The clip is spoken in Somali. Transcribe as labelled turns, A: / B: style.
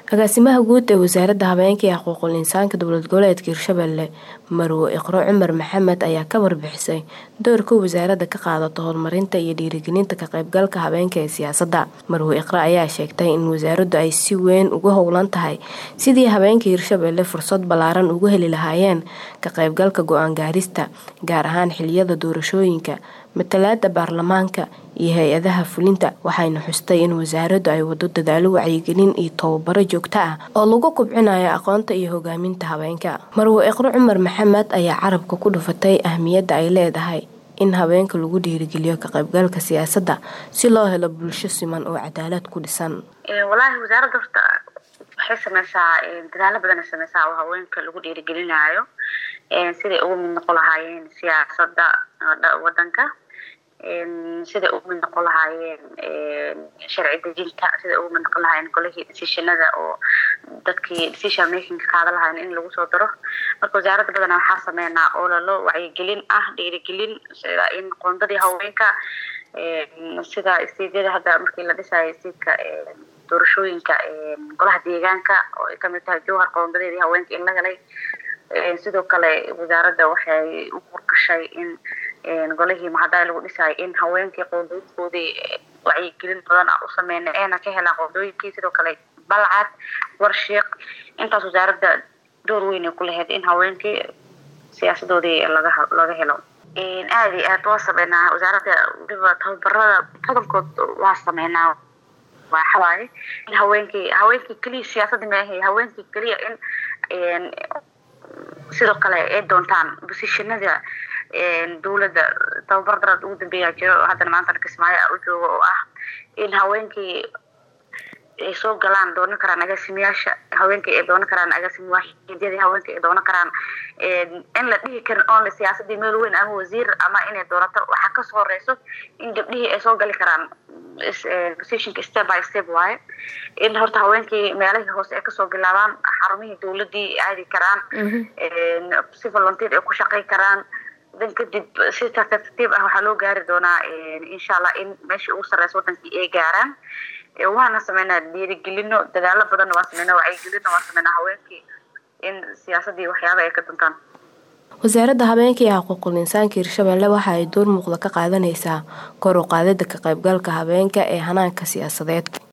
A: agaasimaha guud ee wasaaradda habeenka iyo xuquuqul insaanka dowlad goboleedka hirshabelle marwo iqro cumar maxamed ayaa ka warbixisay doorka wasaaradda ka qaadato horumarinta iyo dhiirigelinta ka qaybgalka habeenka ee siyaasadda marwo iqro ayaa sheegtay in wasaaraddu ay si weyn ugu howlan tahay sidii habeenka hirshabelle fursad ballaaran ugu heli lahaayeen ka qaybgalka go-aan gaarista gaar ahaan xiliyada doorashooyinka matalaada baarlamaanka iyo hay-adaha fulinta waxayna xustay in wasaaraddu ay wado dadaalo wacyigelin iyo tababaro joogto ah oo lagu kubcinayo aqoonta iyo hogaaminta habeenka marwo iqro cumar maxamed ayaa carabka ku dhufatay ahmiyadda ay leedahay in habeenka lagu dhiirigeliyo ka qaybgalka siyaasadda si loo helo bulsho siman oo cadaalad ku dhisan
B: walaahi wasaaradda horta waxay sameysaa dadaalo badan ay sameysaa oo haweenka lagu dhiirigelinayo siday ugu mid noqon lahaayeen siyaasadda wadanka siday ugu mid noqon lahaayeen sharci dejinta siday ugu mid noqon lahaayeen golihii decisionada oo dadkii decision making qaada lahaayeen in lagu soo daro marka wasaaradda badana waxaa sameynaa ololo wacyigelin ah dhiirigelin sida in qoondadii haweenka sida istiidyada hadda markii la dhisayo istiidka doorashooyinka golaha deegaanka oo ay kamid tahay jowhar qoondadeedii haweenka in la helay sidoo kale wasaaradda waxay u qorgashay in golihii mahadaay lagu dhisayo in haweenkii qoondooyinkoodii wacyigelin badan u sameyna eena ka helaan qoondooyinkii sidoo kale balcad warshiiq intaas wasaaradda door weyn ay ku lahayd in haweenkii siyaasadoodii laga laga helo aada iyo aad waa sameynaa wasaaradda waliba tababarada badankood waa sameynaa waxawaaye in haweenkii haweenkii keliya siyaasadda maahay haweenkii keliya in sidoo kale ay doontaan bosishanada dowladda tababar darad ugu dambeeyaa jiro haddana maantana kismaayo u jooga oo ah in haweenkii ay soo galaan doonan karaan agaasimayaasha haweenkii ay doonan karaan agaasima waaxidyadii haweenkii ay doonan karaan in la dhihi karin only siyaasadii meel weyn ama wasiir ama inay doonato waxaa kasoo horeyso in gabdhihii ay soo gali karaan positionka step by step waaye in horta haweenkii meelahii hoose ay kasoo bilaabaan xarumihii dowladii aadi karaan si volunteer ay ku shaqey karaan dan kadib si tartiib ah waxaa loo gaari doonaa insha allah in meeshii ugu sareysa wadankii ay gaaraan waana sameynaa dhiirigelino dadaalo badanna waa sameynaa wacyigelino waa sameynaa haweenkii in siyaasadii waxyaaba ay ka duntaan
A: wasaaradda habeenka iyo xuquuqul insaanka hirshabelle waxa ay door muuqda ka qaadanaysaa kor u qaadida ka qaybgalka habeenka ee hanaanka siyaasadeed